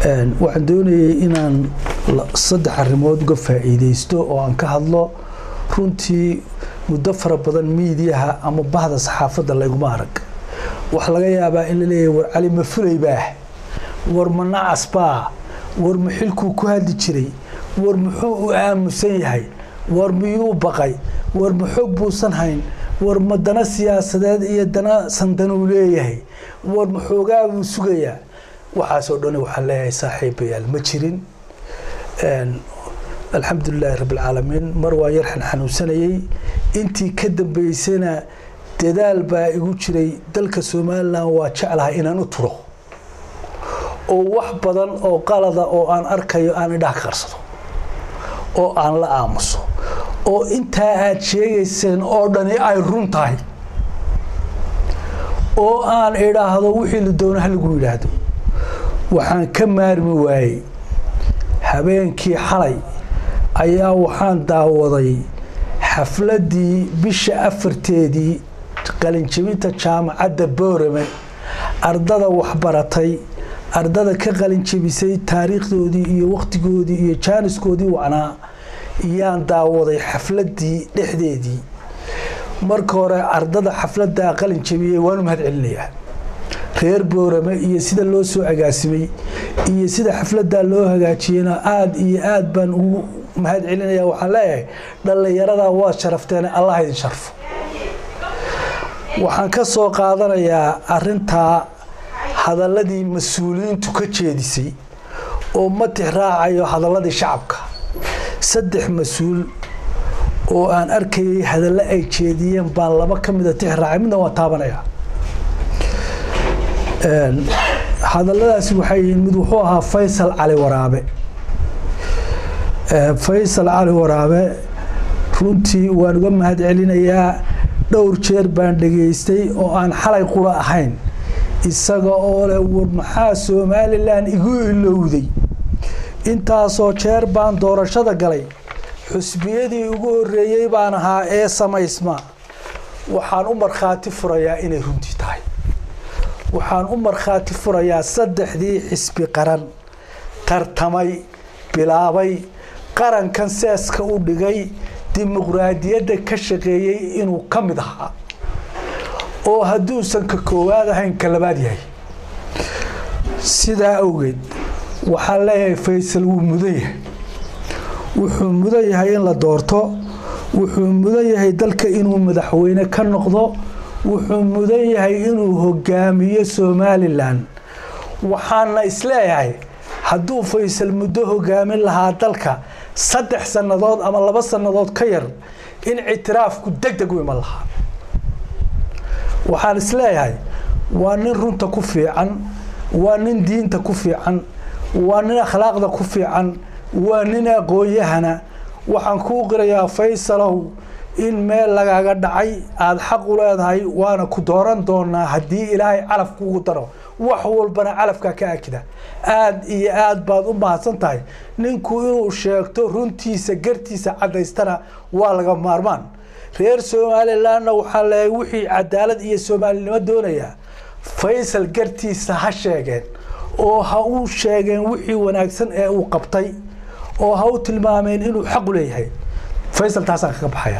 waxaan doonayay inaan saddex arrimood uga faa'iidaysto oo aan ka hadlo runtii muddo fara badan miidiyaha ama bahda saxaafadda layguma arag waxaa laga yaabaa in la leeyahay war cali ma fulay baah war ma nacas baa war ma xilkuu ku hadli jiray war muxuu u aamusan yahay war miyuu baqay war ma xoog buusan hayn war ma dana siyaasadeed iyo dana sandanuu leeyahay war ma xoogaa buu sugayaa waxaasoo dhan waxaan leeyahay saaxiibayaal ma jirin alxamdulilaahi rabbilcaalamiin mar waa yarxan xanuunsanayey intii ka dambeysana dadaal baa igu jiray dalka somalilan waa jeclahay inaan u turo oo wax badan oo qalada oo aan arkayo aan idhaha ka qarsado oo aan la aamuso oo intaa aad sheegayseen oo dhani ay run tahay oo aan idhaahdo wixii la doono halagu yidhaahdo waxaan ka maarmi waayey habeenkii xalay ayaa waxaan daawaday xafladdii bisha afarteedii qalinjabinta jaamacadda boorame ardada waxbaratay ardada ka qalinjabisay taariikhdoodii iyo wakhtigoodii iyo jaaniskoodii wacnaa yaan daawaday xafladdii dhexdeedii marka hore ardada xafladdaa qalin jabiyey waanu mahad celinayaa reer boorame iyo sida loo soo agaasimay iyo sida xafladdaa loo hagaajiyeyna aada iyo aad baan ugu mahad celinaya waxaan leeyahay dhallinyaradaa waad sharafteene allah idin sharfo waxaan ka soo qaadanayaa arintaa hadalladii mas-uuliyiintu ka jeedisay oo ma tix raacayo hadalladii shacabka saddex mas-uul oo aan arkayay hadallo ay jeediyeen baan laba ka mida tix raacay midna waan taabanaya hadalladaasi waxay yihiin mid wuxuu ahaa faysal cali waraabe faysal cali waraabe runtii waan uga mahad celinayaa dhowr jeer baan dhegaystay oo aan xalay qura ahayn isaga oo leh war maxaa somalilan igu ilowday intaasoo jeer baan doorashada galay xusbiyadii ugu horeeyey baan ahaa ee samaysma waxaan u markhaati furayaa inay runtii tahay waxaan u markhaati furayaa saddexdii xisbi qaran tartamay bilaabay qarankan seeska u dhigay dimuqraadiyadda ka shaqeeyey inuu ka mid ahaa oo hadduusan ka koowaad ahayn ka labaad yahay sidaa awgeed waxaan leeyahay faysal wuu mudan yahay wuxuu mudan yahay in la doorto wuxuu mudan yahay dalka inuu madaxweyne ka noqdo wuxuu mudan yahay inuu hogaamiyo somalilan waxaana isleeyahay hadduu faysal muddo hogaamin lahaa dalka saddex sannadood ama laba sannadood ka yar in ictiraafku deg deg u iman lahaa waxaan isleeyahay waa nin runta ku fiican waa nin diinta ku fiican waa nin akhlaaqda ku fiican waa nin aqoon-yahana waxaan kuu qirayaa faysalow in meel lagaaga dhacay aada xaq u leedahay waana ku dooran doonaa haddii ilaahay calaf kuugu daro wax walbana calafkaa ka akida aada iyo aad baad u mahadsan tahay ninku inuu sheegto runtiisa gartiisa caddaystana waa laga maarmaan reer somalilanna waxaa leeyahay wixii cadaalad iyo soomaalinimo doonayaa faysal gartiisa ha sheegeen oo ha u sheegeen wixii wanaagsan ee uu qabtay oo ha u tilmaameen inuu xaqu leeyahay faysal taasaan kaga baxaya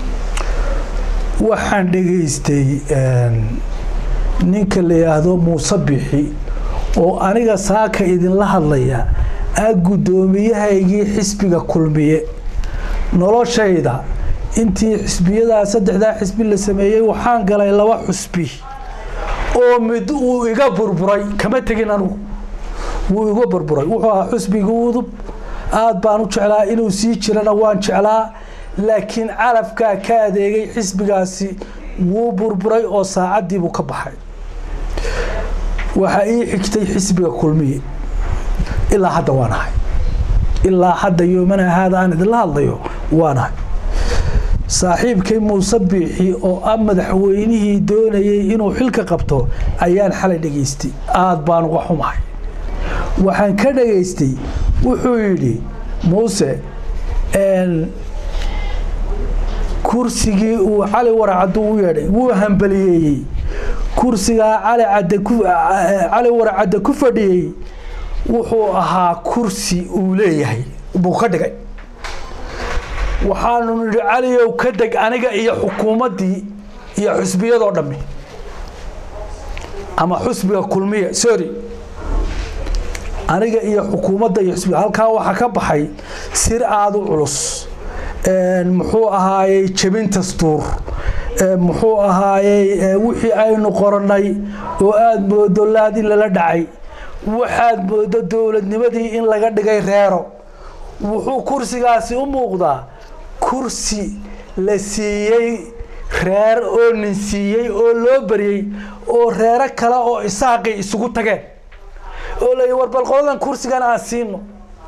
waxaan dhegaystay ninka la yidhaahdo muuse bixi oo aniga saaka idinla hadlaya ah guddoomiyahaygii xisbiga kulmiye noloshayda intii xisbiyadaa saddexdaa xisbi la sameeyey waxaan galay laba xusbi oo mid uu iga burburay kama tegin anugu wuu iga burburay wuxuu ahaa xusbiga udub aada baan u jeclaa inuu sii jirana waan jeclaa laakiin calafkaa ka adeegay xisbigaasi wuu burburay oo saacaddiibuu ka baxay waxaa ii xigtay xisbiga kulmiye ilaa hadda waan ahay ilaa hadda yoomana haada aan idinla hadlayo waan ahay saaxiibkay muuse biixi oo ah madaxweynihii doonayay inuu xilka qabto ayaan xalay dhegaystay aada baan uga xumahay waxaan ka dhegaystay wuxuu yidhi muuse kursigii uu cali waracaddu u yeedhay wuu hambaliyeeyey kursigaa cali cadde ku cali waracadde ku fadhiyey wuxuu ahaa kursi uu leeyahay buu ka dhigay waxaanu nidhi caliyow ka deg aniga iyo xukuumaddii iyo xusbiyadoo dhammi ama xusbiga kulmiya sorry aniga iyo xukuumadda iyo xusbiga halkaa waxaa ka baxay sir aada u culus muxuu ahaayey jebin dastuur muxuu ahaayey wixii aynu qorannay oo aada moodo laad in lala dhacay waxaad moodo dowladnimadii in laga dhigay reero wuxuu kursigaasi u muuqdaa kursi la siiyey reer oo nin siiyey oo loo baryey oo reero kale oo isaaqi isugu tageen oo layi war bal qoladan kursigan aan siino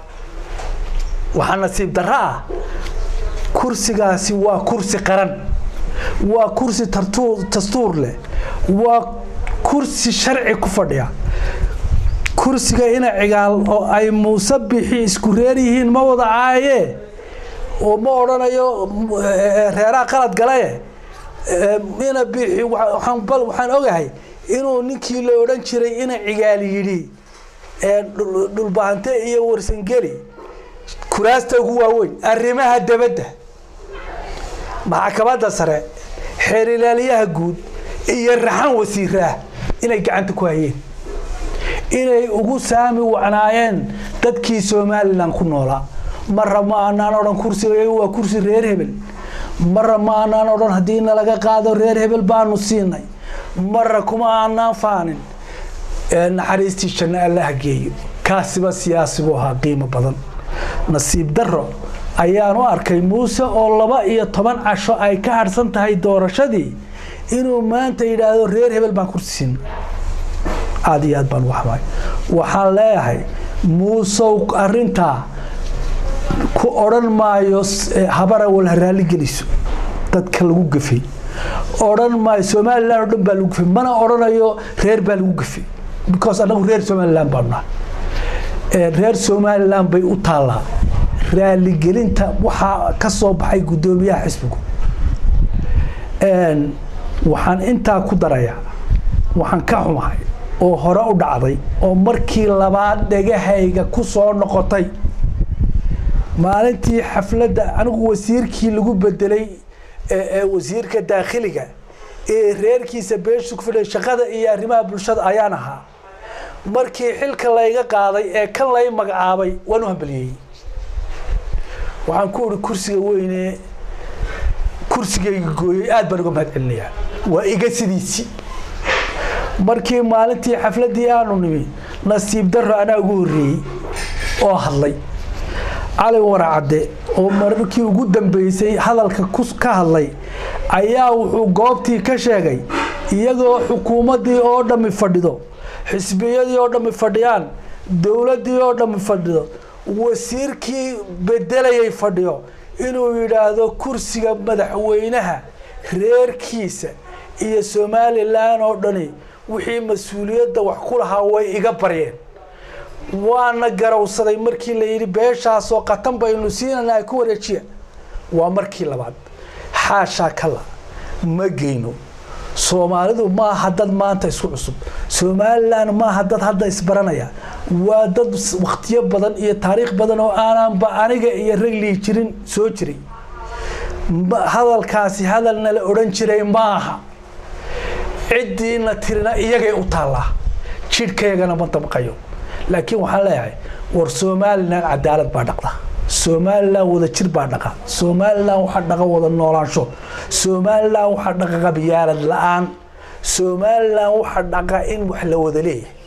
waxaa nasiib darro ah kursigaasi waa kursi qaran waa kursi dastuur leh waa kursi sharci ku fadhiya kursiga ina cigaal oo ay muuse bixi isku reer yihiin ma wada caayee oo ma odhanayo reeraha qalad galaye ina bixi waxaan ogahay inuu ninkii la odhan jiray ina cigaal yidhi dhulbahante iyo warsangeli kuraasta ugu waaweyn arrimaha dabadda maxkamadda sare xeerilaaliyaha guud iyo raxan wasiiraah inay gacanta ku hayeen inay ugu saami wacnaayeen dadkii somalilan ku noolaa marra ma aanaan odhan kursiga waa kursi reer hebel marra ma aanaan odhan haddii nalaga qaado reer hebel baanu siinay marra kuma aanaan faanin naxariistii janno allaha geeyo kaasiba siyaasi buu ahaa qiimo badan nasiib darro ayaan u arkay muuse oo laba iyo toban casho ay ka harhsan tahay doorashadii inuu maanta yidhaahdo reer hebel baan kursi siinay aada iyo aad baan uga xamaay waxaan leeyahay muusow arintaa ku odhan maayo habara wal ha raalli geliso dadka lagu gafay odhan maayo somalilan oo dhan baa lagu gafay mana odhanayo reer baa lagu gafay because annagu reer somalilan baanu nahay reer somalilan bay u taallaa raaligelinta waxaa ka soo baxay guddoomiyaha xisbigu waxaan intaa ku darayaa waxaan ka xumahay oo hore u dhacday oo markii labaad dhegahayga ku soo noqotay maalintii xafladda anigu wasiirkii lagu bedelay wasiirka daakhiliga ee reerkiisa beesha ku fidhay shaqada iyo arrimaha bulshada ayaan ahaa markii xilka layga qaaday ee kan lay magacaabay waan u hambaliyey waxaan ku ihi kursiga weyne kursigayga gooyey aad baan uga mahad celinayaa waa iga sidiisii markii maalintii xafladdii aanu nimi nasiib darro anaa ugu horreeyey oo hadlay cali waracadde oo markii ugu dambeysay hadalka ka hadlay ayaa wuxuu goobtii ka sheegay iyagoo xukuumaddii oo dhammi fadhido xisbiyadii oo dhammi fadhiyaan dowladdii oo dhammi fadhido wasiirkii bedelayay fadhiyo inuu yidhaahdo kursiga madaxweynaha reerkiisa iyo somalilan oo dhani wixii mas-uuliyadda wax ku lahaa way iga baryeen waana garowsaday markii la yidhi beeshaasoo qatan baynu siinana ku wareejiya waa markii labaad xaashaa kala ma geyno soomaalidu maaha dad maanta isku cusub somalilan maaha dad hadda isbaranaya waa dad wakhtiyo badan iyo taariikh badan oo aanaanba aniga iyo raglii jirin soo jiray hadalkaasi hadalna la odhan jiray maaha ciddiina tirina iyagay u taallaa jidhkaygana ma damqayo laakiin waxaan leeyahay war somalilan cadaalad baa dhaqda somalilan wada jir baa dhaqa somalilan waxaa dhaqa wada noolaansho somalilan waxaa dhaqa qabyaalad la-aan somalilan waxaa dhaqa in wax la wada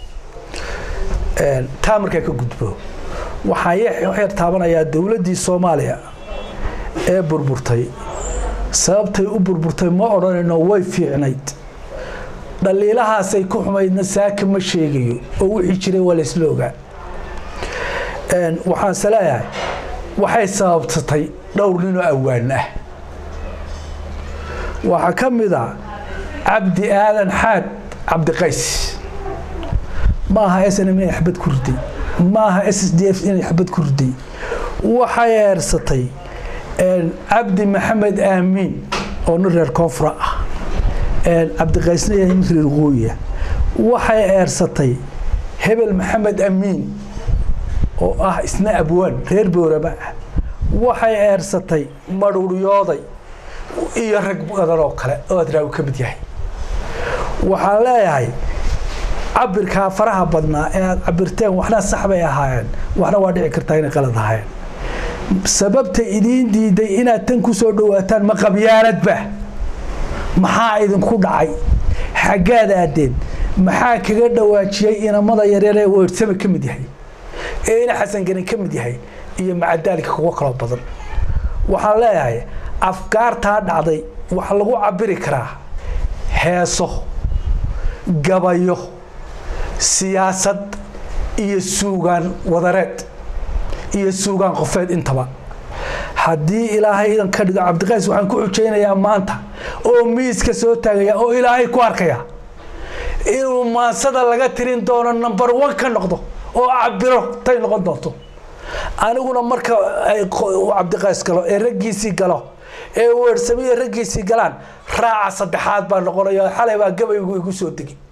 leeyahay taa markaa ka gudbo waxaan yar taabanayaa dowladdii soomaaliya ee burburtay sababtay u burburtay ma odhanayno way fiicnayd dhaliilahaasay ku xumaydna saaka ma sheegayo oo wixii jiray waa laysla ogaa waxaanse leeyahay waxay sababsatay dhowr ninoo awaan ah waxaa ka mid a cabdi aadan xaad cabdiqays maaha snm inay xabad ku riday maaha s s d f inay xabad ku riday waxay eersatay cabdi maxamed aamiin oo nin reer koonfura ah cabdiqaysna yahay nin reer qooya waxay eersatay hebel maxamed amiin oo ah isna abwaan reer boorama ah waxay eersatay madhuuryooday iyo rag badan oo kale oo adraawi ka mid yahay waxaan leeyahay cabirkaa faraha badnaa ee aad cabirteen waxna sax bay ahaayeen waxna waa dhici kartaa inay qalad ahaayeen sababta idiin diiday inaad tan ku soo dhawaataan ma qabyaanadba maxaa idinku dhacay xaggaad aadeen maxaa kaga dhawaajiyey inamada yaryar ee weersame ka mid yahay ee ina xasangarin ka mid yahay iyo macadaalika kuwo kaloo badan waxaan leeyahay afkaartaa dhacday waxaa lagu cabiri karaa heeso gabayo siyaasad iyo suugaan wadareed iyo suugaan qofeed intaba haddii ilaahay idan ka dhigo cabdiqays waxaan ku xujaynayaa maanta oo miiska soo taagaya oo ilaahay ku arkaya inuu maansada laga tirin doono number one ka noqdo oo cabiro tay noqon doonto aniguna marka ay cabdiqays galo ee raggiisii galo ee weersamiya raggiisii galaan raaca saddexaad baa noqonaya xalay baa gabaygu igu soo degi